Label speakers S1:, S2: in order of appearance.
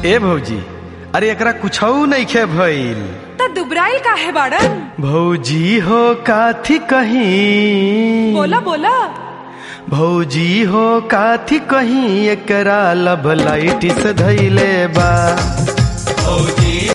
S1: ए भौजी अरे एकरा कुछ नइखे भइल
S2: त दुबराइल काहे बाड़न
S1: भौजी हो काथी कहीं
S2: बोला बोला
S1: भौजी हो काथी कहीं एकरा लब लाइट से धैले बा
S3: भौजी